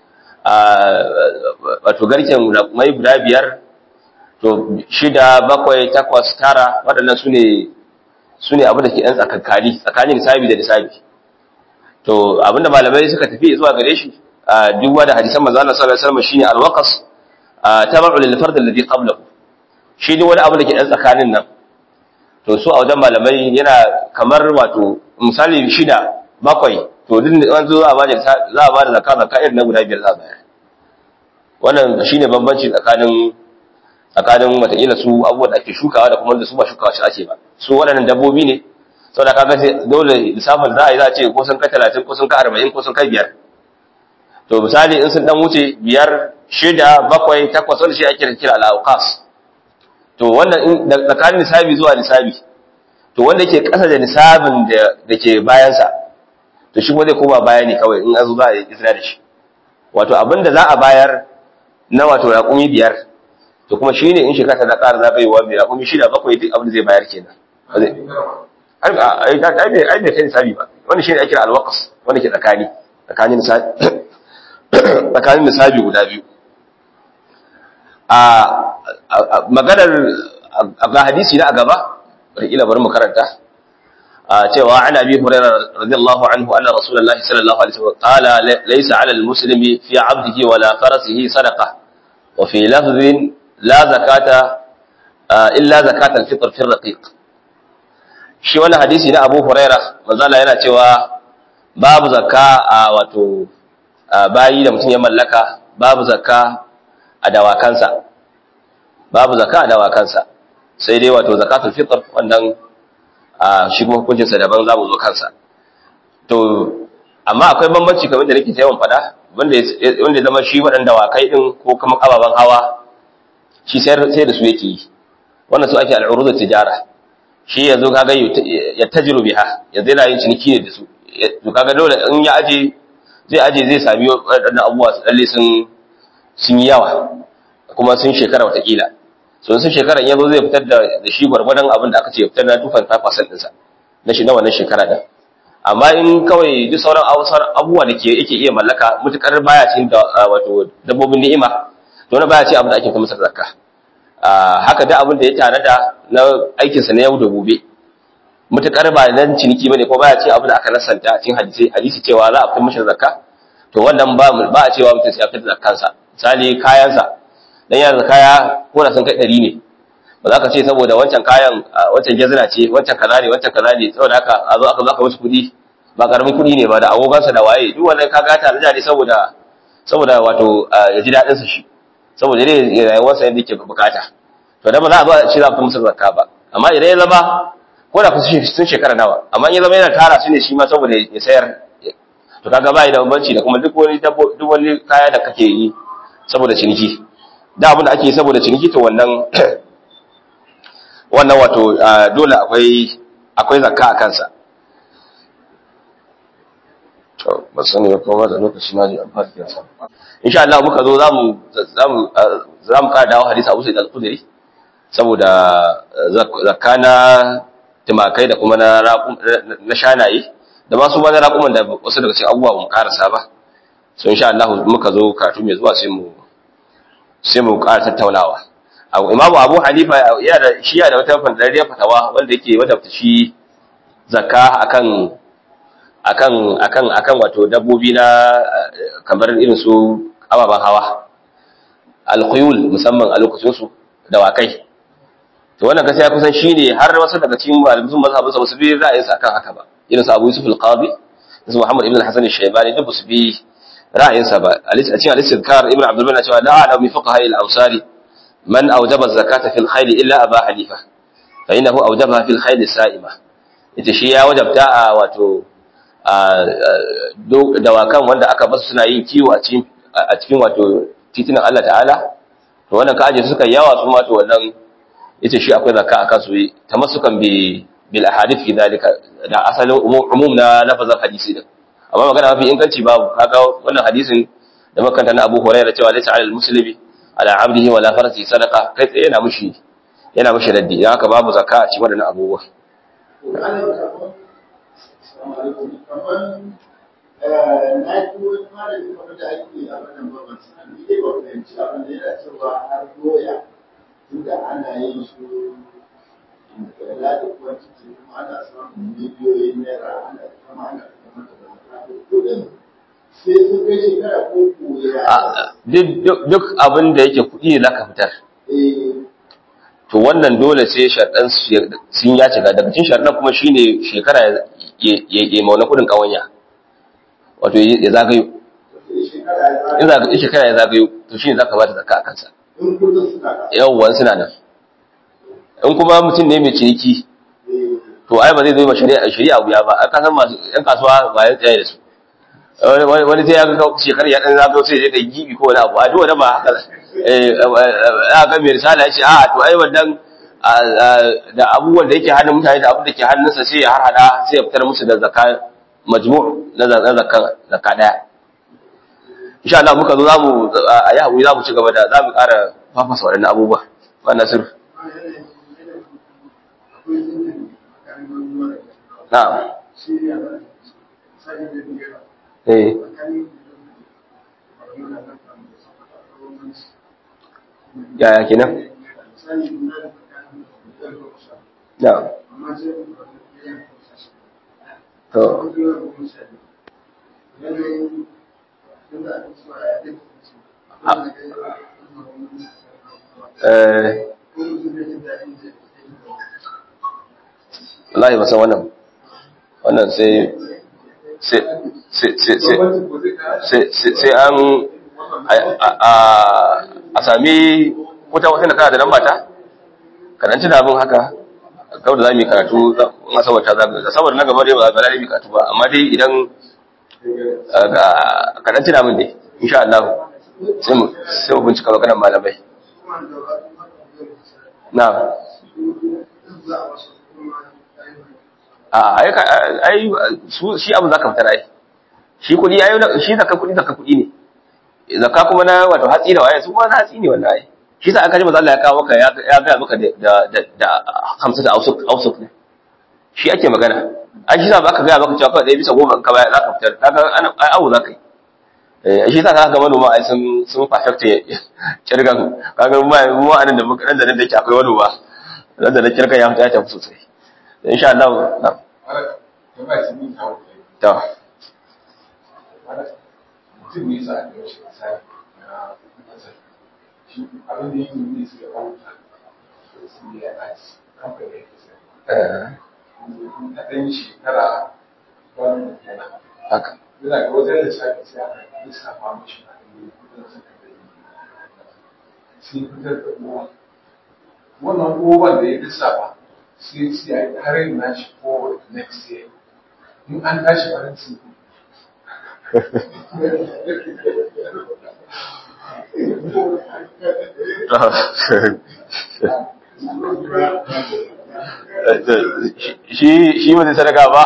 wato garken mai guda biyar to shida bakwai takwas tara waɗannan su ne su ne abin da ke ɗan tsakankani tsakanin nisabi da nisabi to abinda malamai suka tafi zuwa gare shi duk wanda hadisan manzo Allah sallallahu alaihi wasallam shine alwaqas tabu lil fard alladhi qablahu shi ne wani abu da ke ɗan tsakanin nan to su a wajen malamai yana kamar wato misali shida bakwai to duk an zo za a bada za a bada zakka zakka irin na guda biyar za a bayar wannan shine bambanci tsakanin tsakanin wataƙila su abubuwan da ake shukawa da kuma da su ba shukawa shi ake ba su waɗannan dabbobi ne saboda kaga dole lissafin za a yi za a ce ko sun kai talatin ko sun kai arba'in ko sun kai biyar to misali in sun dan wuce biyar shida bakwai takwas wanda shi ake kira al-awqas to wannan tsakanin nisabi zuwa nisabi to wanda yake ƙasa da nisabin da ke bayansa to shi zai koma baya ne kawai in azu za a yi izina da shi wato abin da za a bayar na wato raƙumi biyar to kuma shi ne in shekara ta ƙara zagayewa mai raƙumi shida bakwai duk abin da zai bayar kenan ai bai kai nisabi ba wani shi ne ake alwakas wanda ke tsakani tsakanin nisabi guda biyu a maganar ga hadisi na a gaba ila bari mu karanta cewa an abi hurairah radiyallahu anhu anna rasulullahi sallallahu alaihi wasallam qala laysa 'ala al-muslimi fi 'abdihi wala farasihi sadaqa wa fi lafdhin la zakata illa zakata al-fitr fi ar-raqiq shi wannan hadisi na Abu Hurairah manzala yana cewa babu zakka a wato bayi da mutum ya mallaka babu zakka a dawakansa babu zakka a dawakansa sai dai wato zakatul fitr wannan shi kuma hukuncin sa daban zamu zo kansa to amma akwai bambanci kamar da nake yawan fada wanda wanda zama shi waɗanda dawakai din ko kuma ababan hawa shi sai sai da su yake yi wannan su ake al'urudut tijara shi yanzu kaga ya tajiru biha yanzu yana yin ciniki ne da su to kaga dole in ya aje zai aje zai sami waɗannan abubuwa su dalle sun sun yi yawa kuma sun shekara watakila so sun shekara yanzu zai fitar da shi gwargwadon abin da aka ce fitar na 2.5% ɗinsa na shi na wannan shekara ɗin amma in kawai duk sauran abubuwa da ke yake iya mallaka mutukar baya cikin wato dabbobin ni'ima to na baya ce abin da ake kuma masa zakka haka da abin da ya tanada na aikinsa na yau da gobe mutukar ba nan ciniki bane ko baya ce abin da aka nasanta cikin hadisi hadisi cewa za a fitar mishi zakka to wannan ba ba a cewa mutum sai ya fitar zakkansa misali kayansa dan yana da kaya ko da sun kai ɗari ne ba za ka ce saboda wancan kayan wancan gezina ce wancan kaza ne wancan kaza ne saboda haka a zo aka zaka wasu kuɗi ba karamin kuɗi ne ba da agogansa da waye duk wannan ka gata da ne saboda saboda wato ya ji daɗinsa shi saboda dai rayuwarsa yadda yake bukata to da ba za a zo a ce za ku musu zakka ba amma idan ya zama ko da sun shekara nawa amma in ya zama yana tara su ne shi ma saboda ya sayar to kaga bai da bambanci da kuma duk wani duk wani kaya da kake yi saboda ciniki da abin da ake yi saboda ciniki to wannan wannan wato dole akwai akwai zakka a kansa to ba sani ba kuma da lokaci na ji an fara kiyasa insha Allah muka zo zamu zamu zamu ka dawo hadisi Abu Sa'id al-Khudri saboda zakka na tumakai da kuma na na shanaye da ma su ba na raƙuman da wasu daga cikin abubuwa mu karasa ba so insha Allah muka zo karatu mai zuwa sai mu sai mu ƙara tattaunawa imamu abu hanifa yana da shi yana da wata fandariyar fatawa wanda yake wadafta shi zakka akan akan akan akan wato dabbobi na kamar irin su ababen hawa alquyul musamman a lokacin su dawakai to wannan kasa ya kusan shine har wasu daga cikin malamin mazhabin su bi ra'ayin sa kan haka ba irin su Abu Yusuf al-Qadi su Muhammad ibn al-Hasan al-Shaybani duk su bi ra'ayin sa ba a cikin al-Istidkar ibn Abdul Malik cewa la a'lamu min fuqaha al-Ansari man awjaba az-zakata fil khayl illa Abu Hanifa fa innahu awjabaha fil khayl sa'ima ita shi ya wajabta a wato dawakan wanda aka basu suna yin kiwo a cikin a cikin wato titunan Allah ta'ala to wannan ka aje suka yawa su ma to wannan yace shi akwai zakka akan su tamassukan bi bil ahadith fi dalika da asalin umum na lafazin hadisi din amma magana mafi inganci babu kaga wannan hadisin da makanta na Abu Hurairah cewa laysa 'alal muslimi ala 'abdihi wala farasi sadaqa kai tsaye yana mushi yana mushi raddi dan haka babu zakka a cikin wannan abubuwa na ji wani malami kamar da ake a wannan babban sanar ni dai ba fahimci abin da yana cewa har doya tunda ana yin su da ladi kuwa cikin kuma ana samun miliyoyin naira ana kama ana kama da kudin sai sun kai shekara ko koya duk abin da yake kuɗi ne zaka fitar to wannan dole sai sharɗan sun ya cika daga cikin sharɗan kuma shine shekara ya mauna kuɗin ƙawanya wato ya zagayo in zagayo shekara ya zagayo to shine zaka ba ta zakka a kansa yawwan suna nan in kuma mutum ne mai ciniki to ai ba zai zo ma shari'a shari'a wuya ba aka san masu yan kasuwa ba ya tsaye da su wani sai ya ga shekara ya dan zagayo sai ya ga gibi ko wani abu a duk wani ba haka eh aka mai risala ya ce a to ai wannan da abubuwan da yake hannun mutane da abin da ke hannunsa sai ya harhada sai ya fitar musu da zakka majmu' na zakka zakka daya insha Allah muka zo zamu a yi hakuri zamu ci gaba da zamu ƙara fafasa waɗannan abubuwa ba nasir na'am eh yaya kenan na'am to eh wallahi ba san wannan wannan sai sai sai an a sami wuta wata da kana da nan mata karanci da abin haka kawai da za mu yi karatu in asabar ta zaga saboda na gaba dai ba ga lalibi karatu ba amma dai idan karanci da min dai insha Allah sai mu sai mu bincika maganar malamai na a ai su shi abu zaka fitar ai shi kudi ai shi zaka kudi zaka kudi ne zakka kuma na wato hatsi da waye su kuma na hatsi ne wannan ai shi sa aka ji manzo Allah ya kawo maka ya ga maka da da da hamsa da ausuk ausuk ne shi ake magana ai shi sa baka ga maka cewa kawai bisa goma in ka baya zaka fitar kaga ai abu zaka yi eh shi sa kaga manoma ai sun sun perfect kirgan kaga mu mu anan da muka nan da nan da yake akwai wani ba nan da kirgan ya fita ya tafi sosai insha Allah na to mutum ne sa a shi misali na kasar shi abin da yake yi su ya kawo sai ya ɗaci kamfani ya kisa a ɗan shekara wani yana haka yana ga wajen da shafi sai aka lissafa mashi a ɗan kudin suka da yi sai fitar da uwa wannan uwan da ya lissafa sai sai a yi harin nashi forward next year in an tashi faransi shi shi ba zai sadaka ba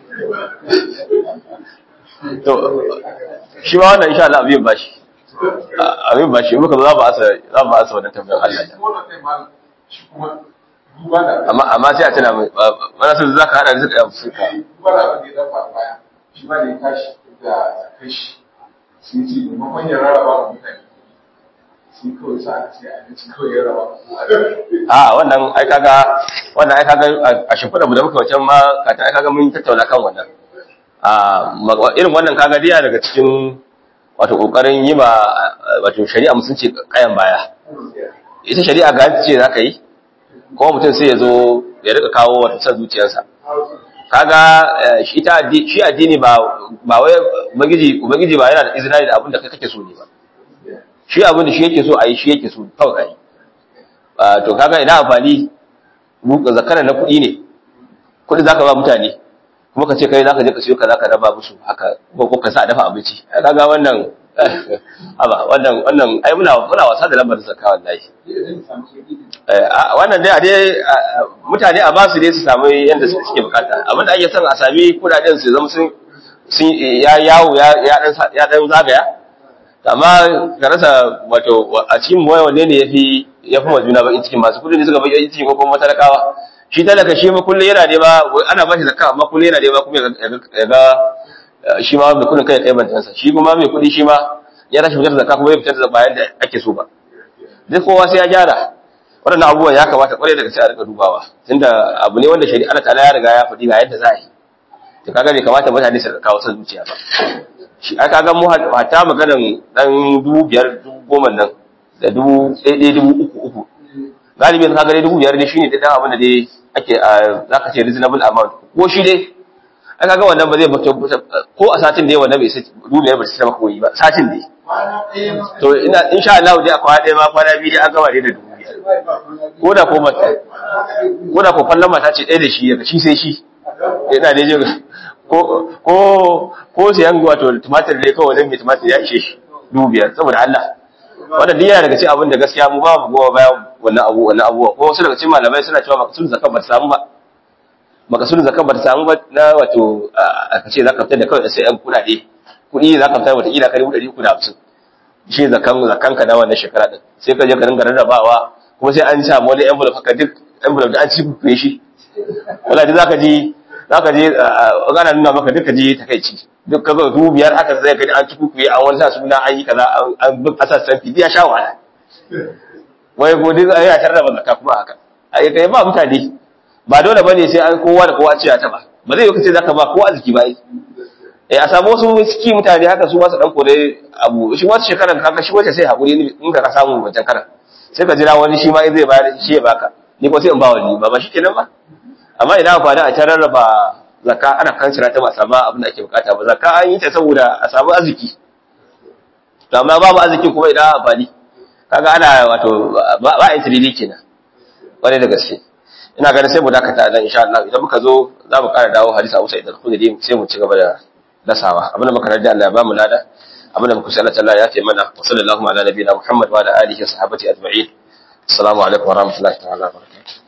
to shi ma wannan insha Allah abin bashi abin bashi muka za ba asa za ba asa wannan tambayar Allah shi wannan kai malam shi kuma duba da amma amma sai a tana mai mana sun zaka hada da suka suka duba da abin da ya dafa a baya shi ma da ya tashi da kashi sai ce maimakon ya rarraba wa mutane sai kawai sa a ce a ci kawai ya raba a wannan ai kaga wannan ai kaga a shimfiɗa mu da muka wancan ma kata ai kaga mun tattauna kan wannan a ma- irin wannan kaga diya daga cikin wato kokarin yi ma wato shari'a musulunci kayan baya ita shari'a ga ce za ka yi kuma mutum sai ya zo ya rika kawo wata son zuciyarsa kaga eh, shi ta addi- shi addini ba ba wai ubangiji ubangiji ba yana da izina da abin da kai kake so ne ba shi abin da shi yake so a yi shi yake so kawai a yi Ah, to kaga ina amfani buka zakara na kuɗi ne kuɗi zaka ba mutane kuma ka ce kai zaka je ka siyo ka zaka raba musu haka ko ko ka sa a dafa abinci Ai, kaga wannan aba wannan wannan ai muna muna wasa da lambar zakka wallahi eh a- wannan dai a dai a- mutane a basu dai su samu yanda su- suke bukata abinda ake son a sami kudaden su zama sun sun ya yawo ya ya dan sa- ya dan zagaya amma ka rasa wato a cikin waya wanne ne yafi yafi ma juna bakin cikin masu kudi ne suka bakin cikin ko kuma talakawa shi talaka shi ma kullun yana nema ana ba shi zakka amma kullun yana nema kuma ya ga- ya ga eh, shi ma mai kudin kai kai bantansa shi kuma mai kudi shi ma ya tashi fitar da zakka kuma ya fitar da bayan da ake so ba duk kowa sai ya gyara waɗannan abubuwan ya kamata kwarai daga sai a rika dubawa tunda abu ne wanda shari'a Allah ta'ala ya riga ya faɗi ga yadda za a yi to kaga bai kamata mutane su kawo son zuciya ba shi aka ga mu hata maganan dan dubu biyar dubu goma nan da dubu ɗaya ɗaya dubu uku uku galibi ka ga dai dubu biyar ne shine dan abin da dai ake za ka ce reasonable amount ko shi dai ai kaga wannan ba zai fito ko a satin dai wannan bai sai dubu biyar ba sai maka koyi ba satin dai kwana ɗaya ma to ina insha Allah dai a kwana ɗaya ma kwana biyu dai an gama dai da dubu biyar ko da ko mata ko da ko kallon mata ce ɗaya da shi daga shi sai shi ina dai jin ko ko ko siyan wato tumatir dai kawai wajen mai tumatir ya ishe shi dubu biyar saboda Allah wannan duk yana daga cikin abin da gaskiya mu ba mu gowa bayan wannan abu wannan abuwa ko wasu daga cikin malamai suna cewa makasudin zakat ba ta samu ba makasudin zakat ba ta samu ba na wato a kace zaka fitar da kawai sai yan kuɗaɗe kuɗi za ka fitar wata kila ka dubu ɗari uku da hamsin shi zakan zakan ka na wannan shekara din sai ka je ka dinga rarrabawa kuma sai an samu wani envelope haka duk envelope da an ci kuɗe shi wala duk zaka ji zaka je ana nuna maka duka ji takeici duk ka zo dubu biyar haka zai gani an ci kuɗe an wani sa suna an yi kaza an bin asas san fidi ya sha wahala wai ko duk ai a tarraba zakka kuma haka ai kai ba mutane ba dole bane sai an kowa da kowa ce ya taba ba zai yi kace zaka ba kowa arziki ba ai eh a samu wasu ciki mutane haka su masu dan kore abu shi wata shekarar kaka shi wace sai hakuri ne in ka samu wancan karan sai ka jira wani shi ma zai bayar shi ya baka ni ko sai in ba wani ba ba shi kenan ba amma idan aka da a ta rarraba zakka ana kansira ta ba samu abin da ake bukata ba zakka an yi ta saboda a samu arziki to amma babu arzikin kuma idan amfani kaga ana wato ba a intirili kenan kwarai da gaske ina ganin sai mu dakata nan insha Allah idan muka zo za mu ƙara dawo hadisi Abu Sa'id al-Khudri sai mu ci gaba da dasawa abinda muka rada Allah ya ba mu lada abinda muka sai Allah ya fi mana wa sallallahu ala nabiyina Muhammad wa ala alihi wa sahbihi ajma'in assalamu alaikum wa rahmatullahi ta'ala wa barakatuh